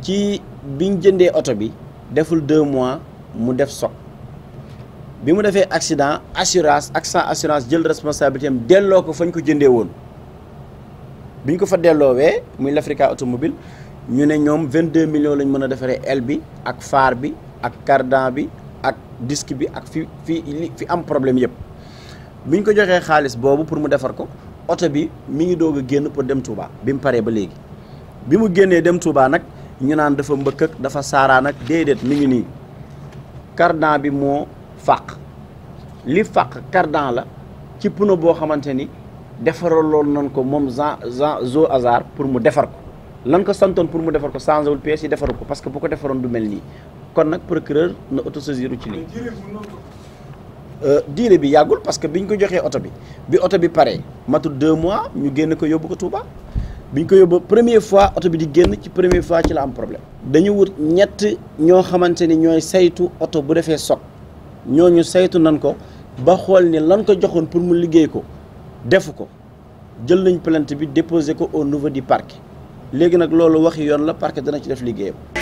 ci biñ jëndee oto bi deful deux mois mu def soog bi mu defee accident assurance ak sans assurance jël responsabilité am delloo ko fañ ko jëndee woon biñ ko fa delloowee muy l'Africa automobile ñu ne ñoom 22 millions lañ mën a defaree aile bi ak phare bi ak cardan bi ak disque bi ak fi fi fi am problème yëpp biñ ko joxee xaalis boobu pour mu defar ko oto bi mi ngi doog a génn pour dem Touba bi mu paree ba léegi bi mu génnee dem Touba nag ñu naan dafa mbëkk ak dafa saaraan ak déedéet mi ngi nii cardan bi moo fàq li fàq cardan la ci pneu boo xamante ni defaraloon nañ ko moom Jean Jean Zo Hazard pour mu defar ko lan ko santoon pour mu defar ko changé wul pièces yi defaru ko parce que bu ko defaroon du mel nii kon nag procureur na autosaisir ci lii diire bi yàggul parce que biñ ko joxee oto bi bi oto bi paree matul deux mois ñu génn ko yóbbu ko Touba biñ ko yóbbu première fois oto bi di génn ci première fois ci la am problème dañu wut ñett ñoo xamante ni ñooy saytu oto bu defee soog ñooñu saytu nan ko ba xool ni lan ko joxoon pour mu liggéey ko defu ko jël nañ plainte bi déposé ko au niveau du parquet léegi nag loolu waxi yoon la parquet dana ci def liggéeyam